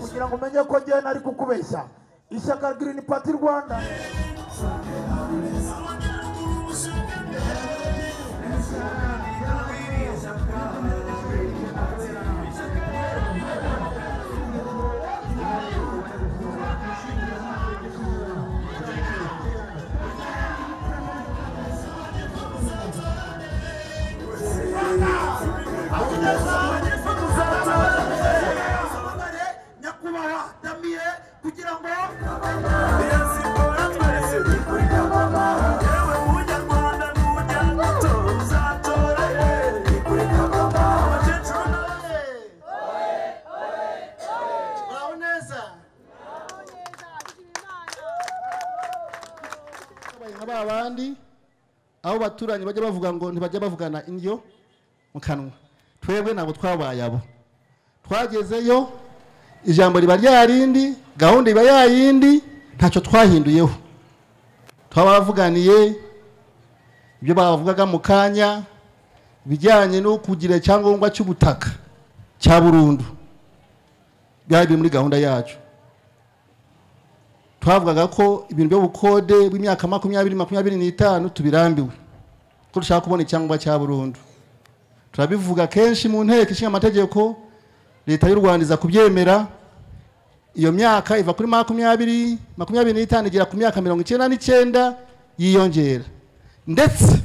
kugira ngo umenye ko njyewe nari kukubeshya ishyaka girini pati rwanda nyakubahwa damire kugira ngo muraho neza Babaye nka ba bandi aho baturanyi bajya bavuga ngo ntibajya bavugana indyo mu kanwa twebwe ntabwo twabaye abo twagezeyo ijambo riba ryarindi gahunda iba yayindi ntacyo twahinduyeho twabavuganiye ibyo bavugaga mu kanya bijyanye no kugira icyangombwa cy'ubutaka cya burundu byari biri muri gahunda yacu twavugaga ko ibintu byo bukode bw'imyaka makumyabiri makumyabiri n'itanu tubirambiwe ko dushaka kubona icyangombwa cya burundu turabivuga kenshi mu nteko ishinga amategeko leta y'u rwanda iza kubyemera iyo myaka iva kuri makumyabiri makumyabiri n'itanu igera ku myaka mirongo icyenda n'icyenda yiyongera ndetse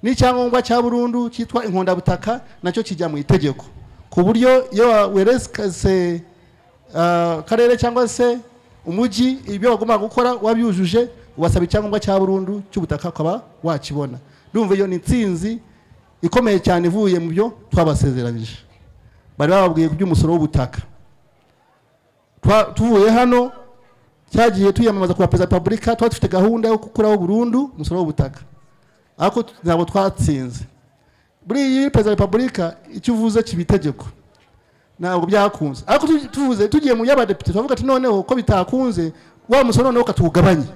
n'icyangombwa cya burundu cyitwa inkondabutaka nacyo kijya mu itegeko ku buryo iyo weretse karere cyangwa se umujyi ibyo bagomba gukora wabyujuje ubasaba icyangombwa cya burundu cy'ubutaka ukaba wakibona ndumva iyo ni intsinzi ikomeye cyane ivuye mu byo twabasezeranyije bari bababwiye ku by'umusoro w'ubutaka Twa- tuvuye hano cyagiye tuyamamaza ku ba perezida wa repubulika tuba dufite gahunda yo gukuraho burundu umusoro w'ubutaka ariko tu- ntabwo twatsinze buri iyi perezida wa repubulika icyo uvuze kiba itegeko ntabwo byakunze ariko tu- tuvuze tugiye mu y'abadepite turavuga ati noneho ko bitakunze wa musoro noneho katuwugabanye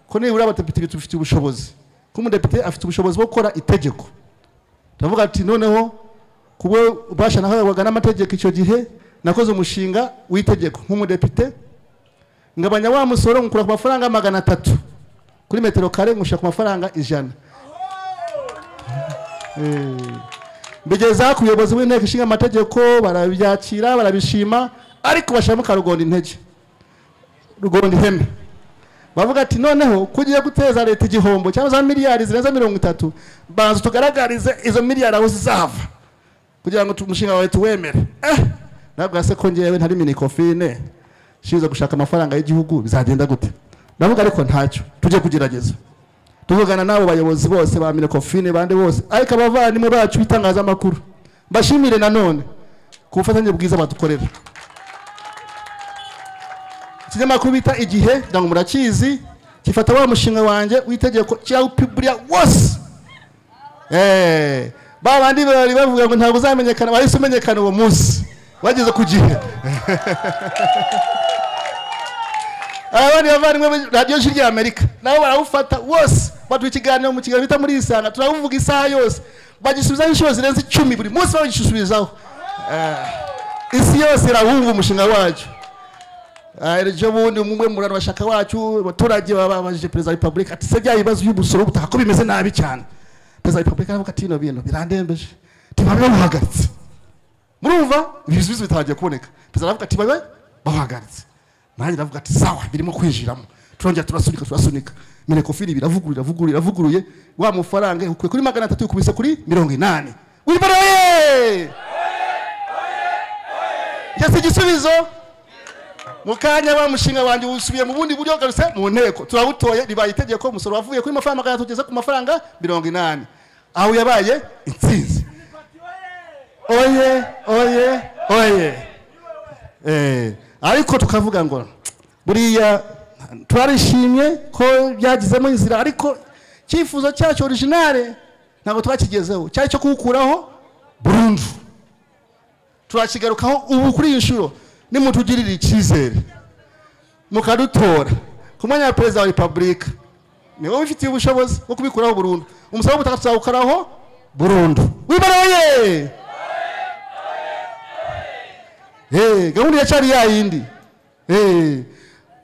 ko nibura abadepite tubifitiye ubushobozi ko umudepite afite ubushobozi bwo gukora itegeko turavuga ati noneho kuba ubasha nahabwaga n'amategeko icyo gihe nakoze umushinga w'itegeko nk'umudepite ngabanya wa musoro nkukura ku mafaranga magana atatu kuri metero kare nkushyira ku mafaranga ijana Eh, mbigeza ku buyobozi bw'inteko ishinga amategeko barabyakira barabishima ariko bashyiramo karugonda intege rugonda ihene bavuga ati noneho ko ugiye guteza leta igihombo cyangwa za miliyari zirenze mirongo itatu banza tugaragarize izo miliyari aho zizava kugira ngo tu- umushinga wawe tuwemere eh nabwo se ko ngewe ntari minikofine nshinzwe gushaka amafaranga y'igihugu bizagenda gute ndavuga ariko ntacyo tujye kugerageza tuvugana n'abo bayobozi bose ba minikofine bande bose ariko abavandimwe bacu b'itangazamakuru mbashimire nanone ku bufatanye bwiza badukorera ikinyamakuru bita igihe ndango murakizi gifata wa mushinga wanjye w'itegeko kirawupiburira wose Eh, ba bandi bari bavuga ngo ntabwo uzamenyekana wahise umenyekana uwo munsi wageze ku gihe abandi bavandimwe muri radiyo jiri y'amerika nabo barawufata wose baduha ikiganiro mu kiganiro bita muri isanga turabuvuga isaha yose bagisubizaho inshuro zirenze icumi buri munsi babigisubizaho Eh, isi yose irawumva umushinga wacu Ah, ejo bundi umwe mu bantu bashaka wacu abaturage bababajije perezida wa repubulika ati se bya bibazo by'umusoro w'ubutaka ko bimeze nabi cyane perezida wa repubulika aravuga ati bino bintu birandembeje ntibabe bawuhagaritse murumva ibisubizo bitangiye kuboneka perezida aravuga ati babe bawuhagaritse nanjye ndavuga ati sawa birimo kwinjiramo turongera turasunika turasunika menekofini biravugurura ivugurura iravuguruye wa mufaranga ukuye kuri magana atatu ukubise kuri mirongo inani wibara ye ngeze igisubizo mu kanya wa mushinga wanjye usubiye mu bundi buryo garuse mu nteko turawutoye ribaye itegeko umusoro wavuye kuri mafaranga magana atatu ugeze ku mafaranga mirongo inani aho yabaye intsinzi oye oye oye Eh, ariko tukavuga ngo buriya turarishimye ko byagizemo inzira ariko icyifuzo cyacu orijinale ntabwo twakigezeho cyari cyo kuwukuraho burundu turakigarukaho ubu kuri iyi nshuro nimutugirira icyizere mukadutora ku mwanya wa perezida wa repubulika ni wowe ubifitiye ubushobozi bwo kubikuraho burundu umusoro w'ubutaka tuzawukaraho burundu wibaroye gahunda iracyari yayindi Eh,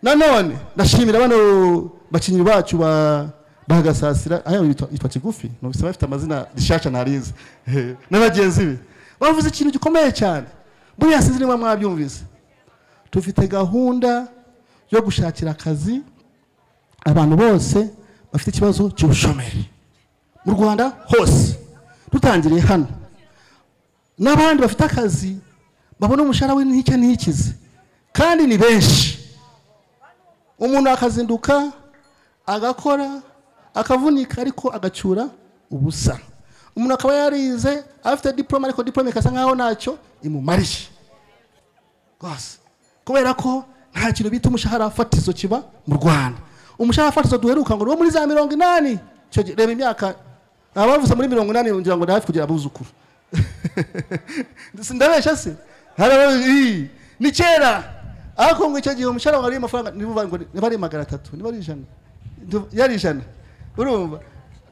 nanone ndashimira bano bakinyi bacu ba bagasasira aya yitwa yitwa kigufi nubise bafite amazina rishasha narize Eh, n'abagenzi be bavuze ikintu gikomeye cyane buriya sinzi niba mwabyumvise tufite gahunda yo gushakira akazi abantu bose bafite ikibazo cy'ubushomeri mu rwanda hose dutangiriye hano n'abandi bafite akazi babona umushahara we n'icyo ntikize kandi ni benshi umuntu akazinduka agakora akavunika ariko agacyura ubusa umuntu akaba yarize afite diporome ariko diporome ikasa nkaho ntacyo imumariye rwose kubera ko nta kintu bita umushahara fatizo kiba mu rwanda umushahara fatizo duheruka ngo ni uwo muri za mirongo inani Icyo gihe- reba imyaka abavuze muri mirongo inani ngira ngo ni hafi kugira abuzukuru sindabesha se hari abo- ii, ni kera ariko ngo icyo gihe umushahara wawe wariye amafaranga niba ngo niba ari magana atatu niba ari ijana ndu- yari ijana urumva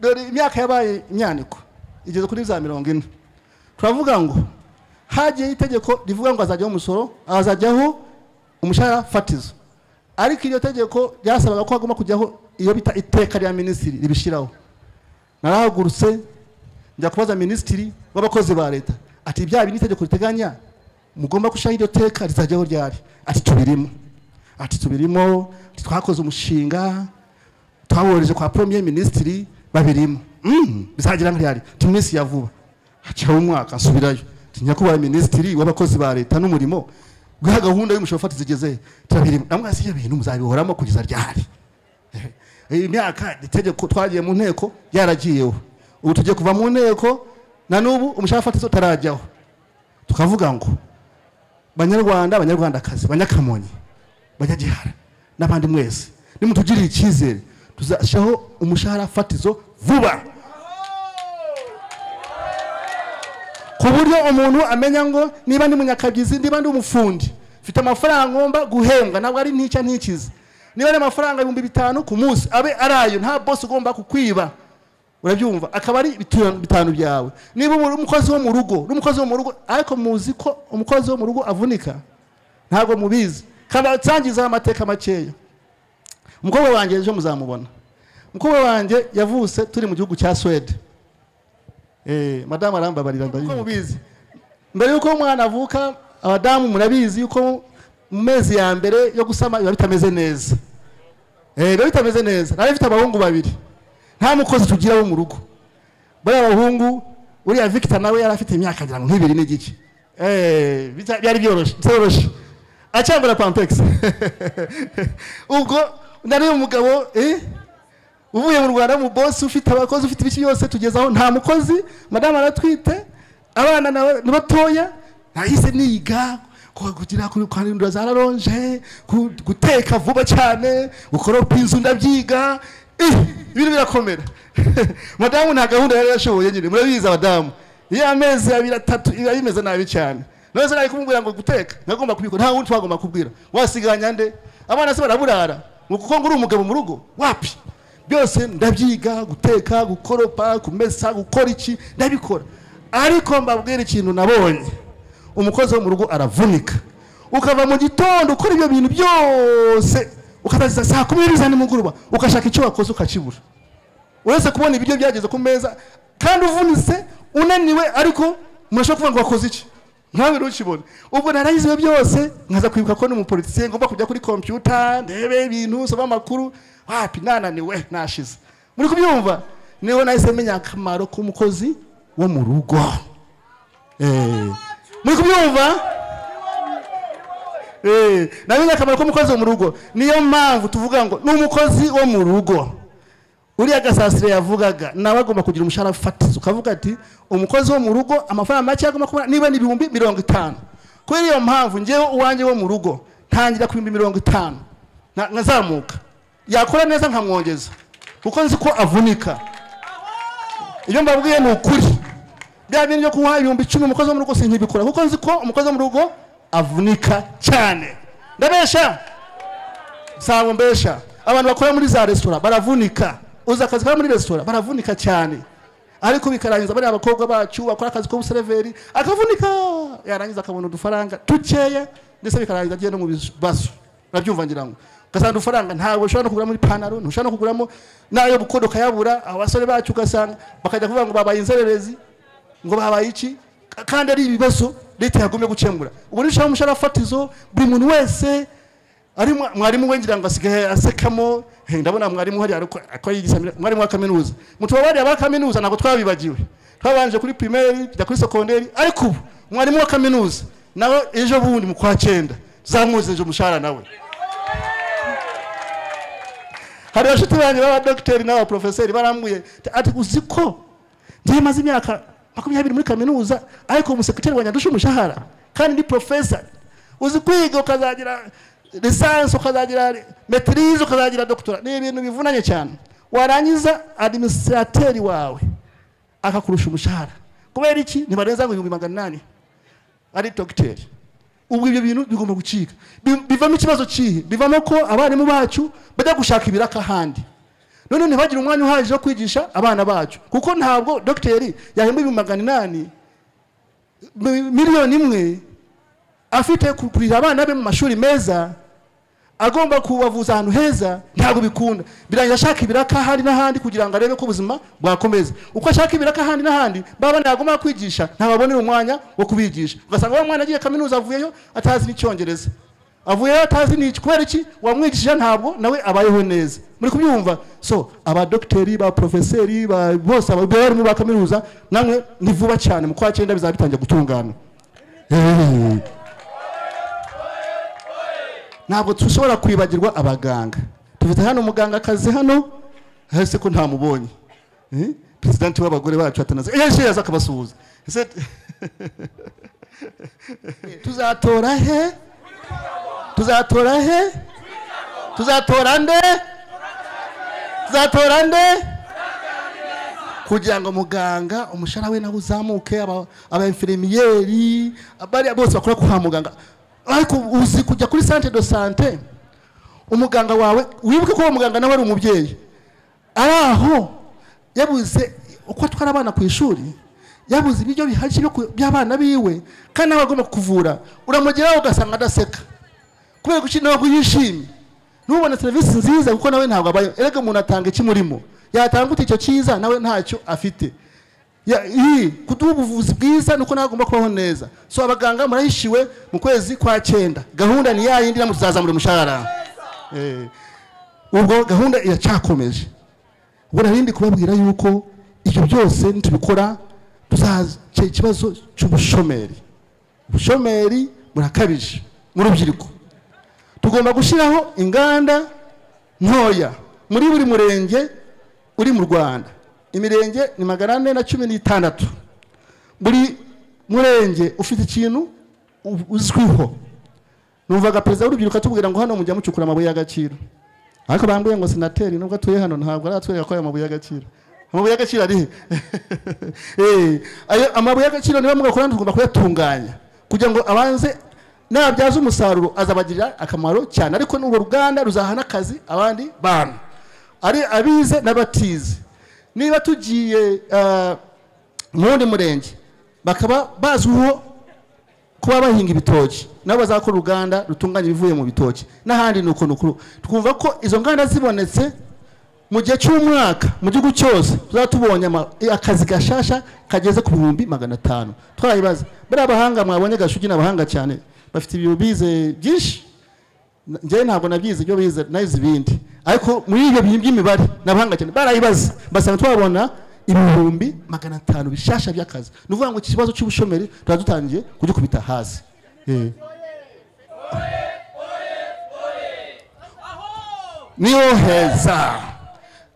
dore imyaka yabaye imyaniko igeze kuri za mirongo ine turavuga ngo hagiyeho itegeko rivuga ngo hazajyaho umusoro hazajyaho umushahara fatizo ariko iryo tegeko ryasabaga ko hagomba kujyaho iyo bita iteka rya minisitiri ribishyiraho narahagurutse njya kubaza minisitiri w'abakozi ba leta ati bya bindi itegeko riteganya mugomba gushyiraho iryo teka rizajyaho ryari ati tubirimo ati tubirimo ati twakoze umushinga twawohereje kwa premier minisitiri babirimo Mm, bizagira nk'irihari tuminsi ya vuba haciyeho umwaka nsubirayo Ati, nyakubahwa minisitiri w'abakozi ba leta n'umurimo guha gahunda y'umushoro fatizo igeze turabirimo namwe si ibintu muzabihoramo kugeza ryari iyi myaka itegeko twagiye mu nteko yaragiyeho ubu tugiye kuva mu nteko na n'ubu umushahara fatizo utarajyaho tukavuga ngo banyarwanda abanyarwandakazi banyakamonyi banyagihara n'abandi mwese nimutugirire icyizere tuzashyiraho umushahara fatizo vuba ku buryo umuntu amenya ngo niba ndi munyakagizi niba ndi umufundi mfite amafaranga ngomba guhembwa ntabwo ari ntica ntikize niba ari amafaranga ibihumbi bitanu ku munsi abe ari ayo nta bosi ugomba kukwiba urabyumva akaba ari bitanu bitanu byawe niba uri umukozi wo mu rugo n'umukozi wo mu rugo ariko muzi ko umukozi wo mu rugo avunika ntabwo mubizi kandi atsangiza amateka makeya umukobwa wanjye ejo muzamubona umukobwa wanjye yavutse turi mu gihugu cya swede Eh, madamu arambabarira ndabizi mubizi mbere yuko umwana avuka abadamu murabizi yuko mu mezi ya mbere yo gusama biba bitameze neza Eh, biba bitameze neza nari mfite abahungu babiri nta mukozi tugira wo mu rugo bariya bahungu uriya victor nawe yari afite imyaka ngira ngo nk'ibiri n'igice Eh, bija- byari byoroshye byoroshye acyambura pampegisi ubwo nari umugabo eh uvuye mu rwanda mu bosi ufite abakozi ufite ibiki byose tugezaho nta mukozi madamu aratwite abana na- ni batoya nahise niga ku- kugira ku- kwarindura za raronje ku- guteka vuba cyane gukoropa inzu ndabyiga Ih, ibintu birakomera madamu nta gahunda yari yashoboye nyine murabizi abadamu iyo amezi abiri atatu iba bimeze nabi cyane none se nari kumubwira ngo guteka nagomba kubikora nta wundi twagomba kubwira wasiganya nde abana se baraburara ngo kuko ngo uri umugabo mu rugo wapi byose ndabyiga guteka gukoropa kumesa gukora iki ndabikora ariko mbabwira ikintu nabonye umukozi wo mu rugo aravunika ukava mu gitondo ukora ibyo bintu byose ukataziza saa kumi n'ebyiri za nimugoroba ugashaka icyo wakoze ukakibura uretse kubona ibiryo byageze ku meza kandi uvunitse unaniwe ariko murashobora kuvuga ngo wakoze iki ntawe ntukibone ubwo narayize ibyo byose nkaza kwibuka ko n'umupolitisiye ngomba kujya kuri kompiyuta ndebe ibintu nsoma amakuru wapi nananiwe nashize muri kubyumva niho nahise menya akamaro k'umukozi wo mu rugo Eh, muri kubyumva Eh, namenye akamaro k'umukozi wo mu rugo niyo mpamvu tuvuga ngo ni umukozi wo mu rugo uriya gasasire yavugaga nawe agomba kugira umushahara fatizo ukavuga ati umukozi wo mu rugo amafaranga make agomba kubona niba ni ibihumbi mirongo itanu kubera iyo mpamvu ngewe uwanjye wo mu rugo ntangira ku bihumbi mirongo itanu nka- nkazamuka yakora neza nkamwongeza kuko nzi ko avunika ibyo mbabwiye ni ukuri bya bintu byo kunywa ibihumbi icumi umukozi wo mu rugo sinkibikora kuko nzi ko umukozi wo mu rugo avunika cyane ndabesha ntabwo mbesha abantu bakora muri za resitora baravunika uzi akazi kaba muri resitora baravunika cyane ariko bikarangiza bariya abakobwa bacu bakora akazi k'ubusereveri akavunika yarangiza akabona udufaranga dukeya ndetse bikarangiza agiye no mu bibazo urabyumva ngira ngo ugasanga ufaranga ntabwo ushobora no kuguramo ipantaro ntushobora no kuguramo n'ayo gukora ukayabura abasore bacu ugasanga bakajya kuvuga ngo babaye inzererezi ngo babaye iki Ka- kandi ari ibibazo leta yagomye gukemura ubu ni ushyiraho umushahara fatizo buri muntu wese ari mwa- mwarimu we ngira ngo asigaye asekamo He, ndabona mwarimu hariya ariko akaba yigisamira mwarimu wa kaminuza mutubabariye aba kaminuza ntabwo twabibagiwe twabanje kuri primary tujya kuri secondary ariko ubu mwarimu wa kaminuza nawe ejo bundi mu kwa cyenda zamuzije umushahara nawe hari abashuti banjye b'abadogiteri n'abaporofeseri barambwiye ati uzi ko njyewe maze imyaka makumyabiri muri kaminuza ariko umusekreteri wanjye andusha umushahara kandi ndi porofesa uzi kwiga ukazagira lisansi ukazagira metirize ukazagira doktora ni ibintu bivunanye cyane warangiza adiminisirateri wawe akakurusha umushahara kubera iki ntibarenza ngo ibihumbi magana inani ari dogiteri ubu ibyo bintu bigomba gucika Bi- bivamo ikibazo kihe bivamo ko abarimu bacu bajya gushaka ibiraka ahandi none ntibagire umwanya uhagije wo kwigisha abana bacu kuko ntabwo dogiteri yahemba ibihumbi magana inani mi- miliyoni imwe afite ku- kurira abana be mu mashuri meza agomba kubavuza ahantu heza ntabwo bikunda birangira ashaka ibiraka ahandi n'ahandi kugira ngo arebe ko ubuzima bwakomeza uko ashaka ibiraka ahandi n'ahandi baba nagomba kwigisha ntababonera umwanya wo kubigisha ugasanga wa mwana agiye kaminuza avuyeyo atazi n'icyongereza avuyeyo atazi n'iki kubera iki wamwigishije ntabwo nawe abayeho neza muri kubyumva so abadogiteri baporofeseri ba- bose abarimu ba kaminuza namwe ni vuba cyane mu kwa cyenda bizaba bitangiye gutungana Hey. ntabwo dushobora kwibagirwa abaganga tufite hano umuganga akazi hano ese ko ntamubonye Eh? perezidanti w'abagore bacu atanaze ejo yaza akabasuhuza ese tuzatora he tuzatora he tuzatora nde tuzatora nde kugira ngo muganga umushahara we nawe uzamuke aba- aba infirmiyeri bariya bose bakora kwa muganga ariko uzi kujya kuri centre de sante umuganga wawe wibuke ko uwo muganga nawe ari umubyeyi ari aho yabuze uko atwara abana ku ishuri yabuze ibiryo bihagije byo ku- by'abana biwe kandi nawe agomba kukuvura uramugeraho ugasanga adaseka kubera ko ntabwo yishimye ntubone serivisi nziza kuko nawe ntabwo abayeho erega umuntu atanga iki murimo yatanga ute icyo cyiza nawe ntacyo afite Ya- iyi kuduha ubuvuzi bwiza nuko nawe agomba kubaho neza so abaganga murahishiwe mu kwezi kwa cyenda gahunda ni yayindi namwe tuzazamura umushahara Eh, ubwo gahunda iracyakomeje ubwo narindi kubabwira yuko ibyo byose nitubikora tuzaza ikibazo cy'ubushomeri ubushomeri burakabije mu rubyiruko tugomba gushyiraho inganda ntoya muri buri murenge uri mu rwanda imirenge ni magana ane na cumi n'itandatu buri murenge ufite ikintu u- uzwiho numvaga perezida w'urubyiruko atubwira ngo hano mujya mucukura amabuye y'agaciro ariko bambwiye ngo senateri nubwo atuye hano ntabwo aratwereka ko aya mabuye y'agaciro amabuye y'agaciro ari he Eh, ayo amabuye y'agaciro niba mugakora tugomba kuyatunganya kugira ngo abanze nabyaza umusaruro azabagirira akamaro cyane ariko n'urwo ruganda ruzaha n'akazi abandi bantu ari abize n'abatize niba tugiye ah, mu wundi murenge bakaba bazwiho kuba bahinga ibitoki nabo bazakora uruganda rutunganya ibivuye mu bitoki n'ahandi ni uko ni uko twumva ko izo nganda zibonetse mu gihe cy'umwaka mu gihugu cyose tuzaba tubonye ama- akazi gashasha kageze ku bihumbi magana atanu twayibaza bariya bahanga mwabonye gashugi ni abahanga cyane bafite ibintu bize byinshi Na- njyewe ntabwo nabyize ibyo bize nayize ibindi ariko muri ibyo bintu by'imibare ni abahanga cyane barayibaza basanga twabona ibihumbi magana atanu bishasha by'akazi ni ukuvuga ngo iki kibazo cy'ubushomeri tuba dutangiye kugikubita hasi Eh. niho heza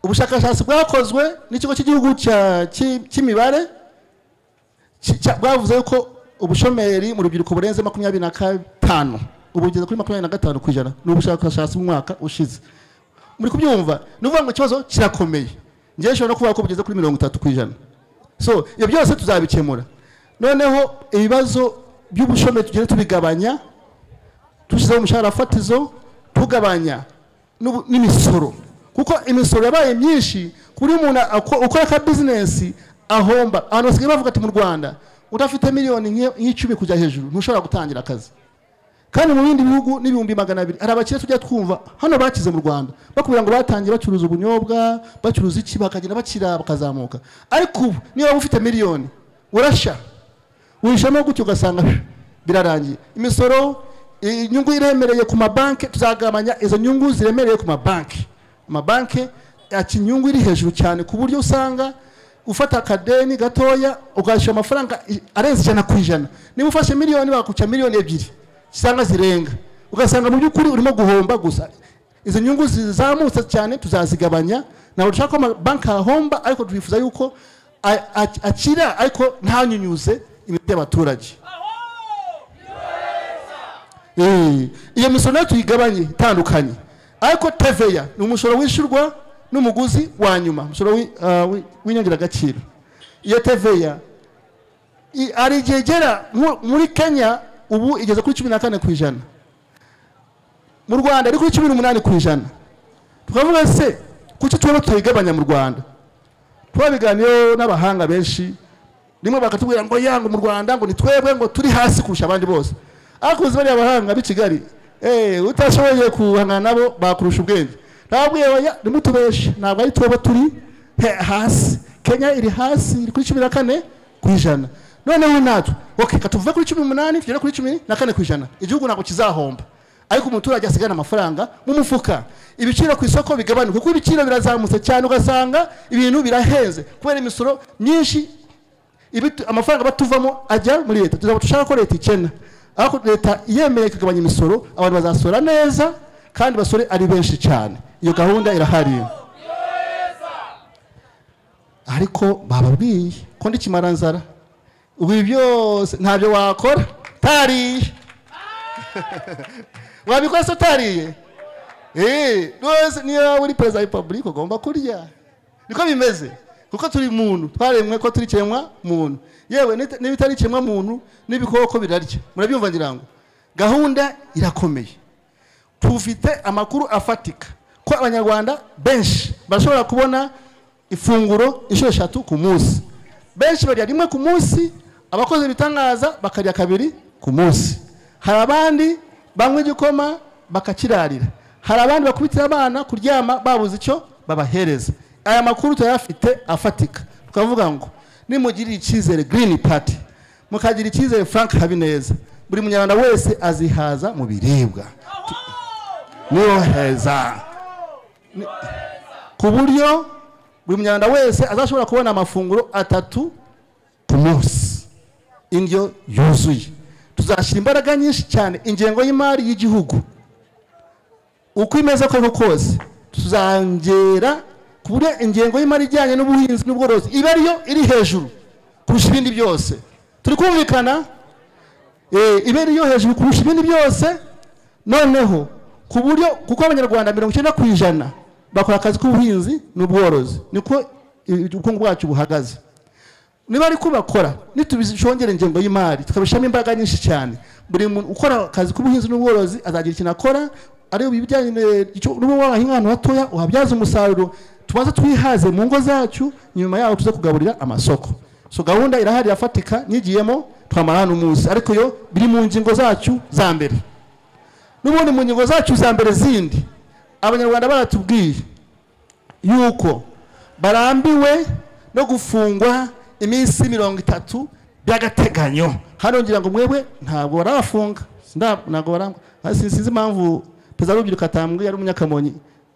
ubushakashatsi bwakozwe n'ikigo cy'igihugu cya- cy'i- cy'imibare ki- cya- bwavuze ko ubushomeri mu rubyiruko burenze makumyabiri na gatanu ubu bugeze kuri makumyabiri na gatanu ku ijana ni ubushakashatsi bw'umwaka ushize muri kubyumva ni ukuvuga ngo ikibazo kirakomeye ngewe nshobora no kuvuga ko bugeze kuri mirongo itatu ku ijana so ibyo byose tuzabikemura noneho ibibazo by'ubushomeri tugenda tubigabanya dushyizeho umushahara fatizo tugabanya n'ubu- n'imisoro kuko imisoro yabaye myinshi kuri umuntu ako- ukora ka bizinesi ahomba abantu basigaye bavuga ati mu rwanda udafite miliyoni nke- nk'icumi kujya hejuru ntushobora gutangira akazi kandi mu bindi bihugu n'ibihumbi magana abiri hari abakire tujya twumva hano bakize mu rwanda bakubwira ngo batangiye bacuruza ubunyobwa bacuruza iki bakagenda bakira bakazamuka ariko ubu niba waba ufite miliyoni urasha wishamo gutyo ugasanga birarangiye imisoro inyungu iremereye ku mabanki tuzagabanya izo nyungu ziremereye ku mabanki amabanki yaca inyungu iri hejuru cyane ku buryo usanga ufata akadeni gatoya ukashyura amafaranga i- arenze ijana ku ijana niba ufashe miliyoni bakuca miliyoni ebyiri cyangwa zirenga ugasanga mu by'ukuri urimo guhomba gusa izi nyungu zizamutse cyane tuzazigabanya ntabwo dushaka ko amabanki ahomba ariko twifuza yuko a- a- akira ariko ntanyunyuze imiti y'abaturage Eh, iyo misoro nayo tuyigabanye itandukanye ariko teveya ni umusoro wishyurwa n'umuguzi wa nyuma umusoro wi- ah, wi- w'inyongeragaciro iyo teveya i- hari igihe igera nko muri kenya ubu igeze kuri cumi na kane ku ijana mu rwanda ari kuri cumi n'umunani ku ijana tukavuga se kuki tubona tuyigabanya mu rwanda twabiganiyeho n'abahanga benshi rimwe bakatubwira ngo yango mu rwanda ngo ni twebwe ngo turi hasi kurusha abandi bose ariko uzi bariya bahanga b'i kigali eh, utashoboye guhangana nabo bakurusha ubwenge nababwiye oya nimutubeshe ntabwo ari twebwe turi he- hasi kenya iri hasi iri kuri cumi na kane ku ijana noneho natwe ok katuve kuri cumi n'umunani tugere kuri cumi na kane ku ijana igihugu ntabwo kizahomba ariko umuturage asigana amafaranga mu mufuka ibiciro ku isoko bigabanuka kuko ibiciro birazamutse cyane ugasanga ibintu birahenze kubera imisoro myinshi ibitu- amafaranga batuvamo ajya muri leta tuzaba dushaka ko leta ikena ariko leta yemeye ikagabanya imisoro abantu bazasora neza kandi basore ari benshi cyane iyo gahunda irahari ariko bababwiye ko ndi kimaranzara ubu ibi byose ntabyo wakora tariye wabikora se utariye Eh, rwose niyo waba uri perezida wa repubulika ugomba kurya niko bimeze kuko turi muntu twaremwe ko turi kiremwa muntu yewe nit- n'ibitari kiremwa muntu n'ibikoko birarya murabyumva ngira ngo gahunda irakomeye tufite amakuru afatika ko abanyarwanda benshi bashobora kubona ifunguro inshuro eshatu ku munsi benshi barya rimwe ku munsi abakozi bitangaza bakarya kabiri ku munsi hari abandi banywa igikoma bakakirarira hari abandi bakubitira abana kuryama babuze icyo babahereza aya makuru turayafite afatika tukavuga ngo nimugirire icyizere girini pati mukagira icyizere frank habineza buri munyarwanda wese azihaza mu biribwa niyoheza Ni- ku buryo buri munyarwanda wese azashobora kubona amafunguro atatu ku munsi indyo yuzuye tuzashyira imbaraga nyinshi cyane ingengo y'imari y'igihugu uko imeze koko kose tuzongera ku buryo ingengo y'imari ijyanye n'ubuhinzi n'ubworozi iba ariyo iri hejuru kurusha ibindi byose turi kumvikana Eh, ibe ariyo hejuru kurusha ibindi byose noneho ku buryo kuko abanyarwanda mirongo icyenda ku ijana bakora akazi k'ubuhinzi n'ubworozi niko eh, ubukungu bwacu buhagaze niba ariko bakora nitubishongera ingengo y'imari tukabishyiramo imbaraga nyinshi cyane buri muntu ukora akazi k'ubuhinzi n'ubworozi azagira ikintu akora ari ibijyanye n'ubu wahahinga ahantu hatoya uhabyaza umusaruro tubanze twihaze mu ngo zacu nyuma yaho tuze kugaburira amasoko so gahunda irahari irafatika nyigiyemo twamara hano umunsi ariko yo biri mu ngingo zacu za mbere n'ubundi mu ngingo zacu za mbere zindi abanyarwanda baratubwiye yuko barambiwe no gufungwa iminsi mirongo itatu by'agateganyo hano ngira ngo mwebwe ntabwo barabafunga Nda- ntabwo barangwa sinzi impamvu perezida w'urubyiruko atambwiye ari umunyakamonyi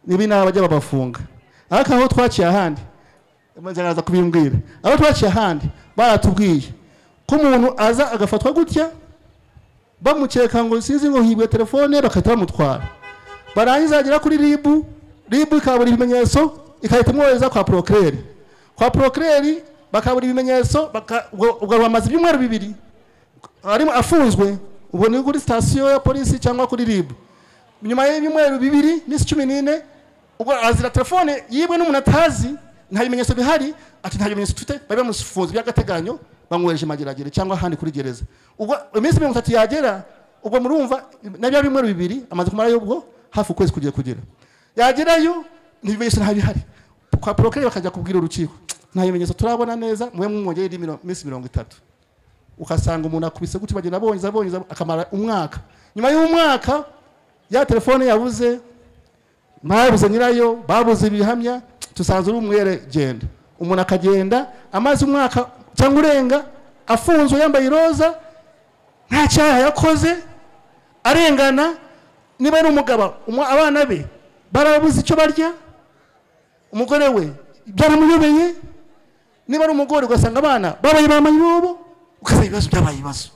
niba inama bajya babafunga ariko aho twaciye ahandi nzaza kubimbwira aho twaciye ahandi baratubwiye ko umuntu aza agafatwa gutya bamukeka ngo sinzi ngo hibwe telefone bagahita bamutwara barangiza agera kuri ribu ribu ikabura ibimenyetso igahita imwohereza kwa porokireri kwa porokireri bakabura ibimenyetso baka- ubwo- ubwo bamaze ibyumweru bibiri arimo afunzwe ubwo ni kuri sitasiyo ya polisi cyangwa kuri ribu nyuma y'ibyumweru bibiri minsi cumi n'ine ubwo azira telefone yibwe n'umuntu atazi nta bimenyetso bihari ati nta bimenyetso tufite bari bamufunze by'agateganyo bamwohereje i mageragere cyangwa ahandi kuri gereza ubwo iminsi mirongo itatu yagera ubwo murumva na bya bimweru bibiri amaze kumarayo ubwo hafi ukwezi kugiye kugera yagerayo ntibimenyetso nta bihari kwa porokere bakajya kubwira urukiko nta bimenyetso turabona neza mube mwongere indi miro- minsi mirongo itatu ukasanga umuntu akubise gutya bagenda abonye abonye akamara umwaka nyuma y'umwaka ya telefone yabuze mwabuze nyirayo babuze ibihamya tusanze uri umwere genda umuntu akagenda amaze umwaka cyangwa urenga afunzwe yambaye iroza nta cyaha yakoze arengana niba ari umugabo umwa- abana be barabuze icyo barya umugore we byaramuyobeye niba ari umugore ugasanga abana babaye ba mayibobo ugasanga ibibazo byabaye ibibazo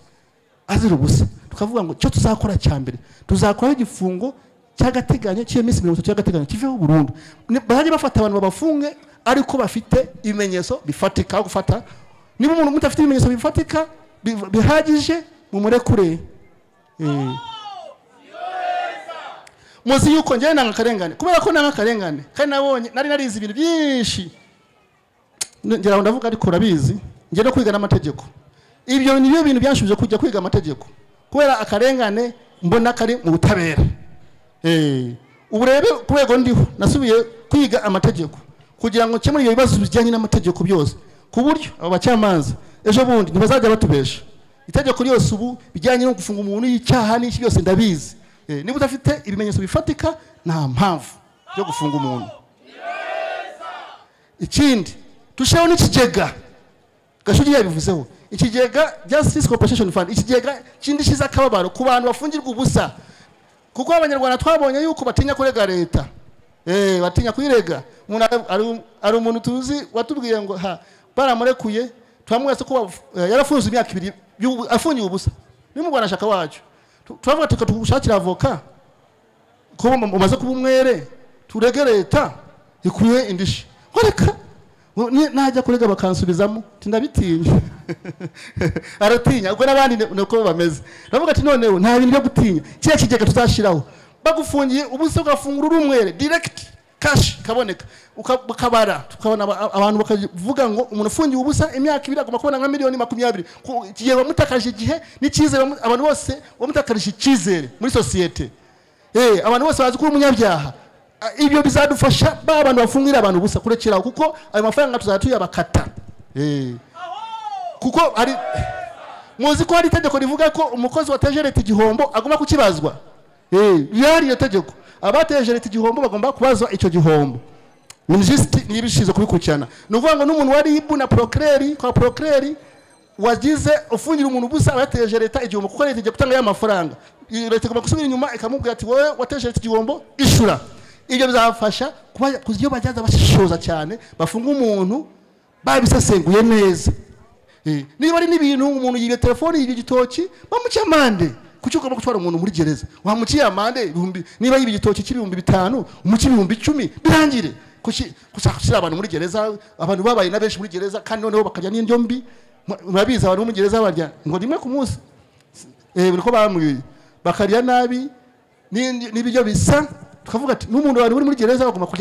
azira ubusa tukavuga ngo icyo tuzakora cya mbere tuzakoraho igifungo cy'agateganyo cy'iminsi mirongo itatu y'agateganyo kiveho burundu Ni- bazajye bafata abantu babafunge ariko bafite ibimenyetso bifatika aho gufata niba umuntu mudafite ibimenyetso bifatika bi- bihagije mumurekure Eh. muzi yuko njyewe nanga akarengane kubera ko nanga akarengane kandi nabonye nari narize ibintu byinshi ngira ngo ndavuga ariko urabizi njye no kwiga n'amategeko ibyo ni byo bintu byanshubije kujya kwiga amategeko kubera akarengane mbona kari mu butabera Eh, ubu rero ku rwego ndiho nasubiye kwiga amategeko kugira ngo nkemure ibyo bibazo bijyanye n'amategeko byose ku buryo abo bacamanza ejo bundi ntibazajya batubesha itegeko ryose ubu bijyanye no gufunga umuntu y'icyaha n'iki byose ndabizi Eh, niba udafite ibimenyetso bifatika nta mpamvu yo gufunga umuntu ikindi tushyiraho n'ikigega gashugi yabivuzeho ikigega justice compensation fund ikigega kindi kiza akababaro ku bantu bafungirwa ubusa kuko abanyarwanda twabonye yuko batinya kurega leta eh batinya kuyirega umuntu ari- ari- ari umuntu tuzi watubwiye ngo ha baramurekuye twamwese ko bafu- eh, yarafunze imyaka ibiri y'ubu- afungiye ubusa ni mu Rwanda shaka wacu Tu- turavuga tukatugushakira avoka kuba umaze kuba umwere turege leta ikwiye indishyi ngo reka ngo ni- najya kurega bakansubizamo tindabitinya aratinya ubwo n'abandi ni- niko bameze ndavuga ati noneho nta bintu byo gutinya kiriya kigega tuzashyiraho bagufungiye ubusa ugafungura uri umwere direct kashi ikaboneka uka- ukabara tukabona aba- abantu bakavuga ngo umuntu ufungiye ubusa imyaka ibiri agomba kubona nka miliyoni makumyabiri Ku- igihe wamutakaje igihe n'icyizere wamu- abantu bose wamutakarije icyizere muri sosiyete Eh, abantu bose bazi ko uri umunyabyaha Ah, ibyo bizadufasha ba bantu bafungira abantu ubusa kurekeraho kuko ayo mafaranga tuzajya tuyabakata Eh, kuko hari muzi ko hari itegeko rivuga ko umukozi wateje leta igihombo agomba kukibazwa Eh, rihari iryo tegeko abateje leta igihombo bagomba kubazwa icyo gihombo minisitiri niba ishinzwe kubikurikirana ni ukuvuga ngo n'umuntu wa ribu na porokireri kwa porokireri wagize ufungira umuntu ubusa aba yateje leta igihombo kuko leta igiye gutanga ya mafaranga Iyi leta igomba gusubira inyuma ikamubwira ati wowe wateje leta igihombo ishura ibyo bizafasha kuba iyo bajyaza bashishoza cyane bafunga umuntu babisesenguye neza Eh, niba ari n'ibintu umuntu yibye telefoni yibye igitoki bamuca amande kuki ugomba gutwara umuntu muri gereza wamuciye amande ibihumbi niba yibye igitoki cy'ibihumbi bitanu umuci ibihumbi icumi birangire kuki gushaka gushyira abantu muri gereza abantu babaye na benshi muri gereza kandi noneho bakajya n'indyo mbi Mu- murabizi abantu bo muri gereza barya ngo rimwe ku munsi eh, niko bambwiye bakarya nabi n'indi- n'ibiryo bisa tukavuga ati n'umuntu abantu uri muri gereza bagomba kurya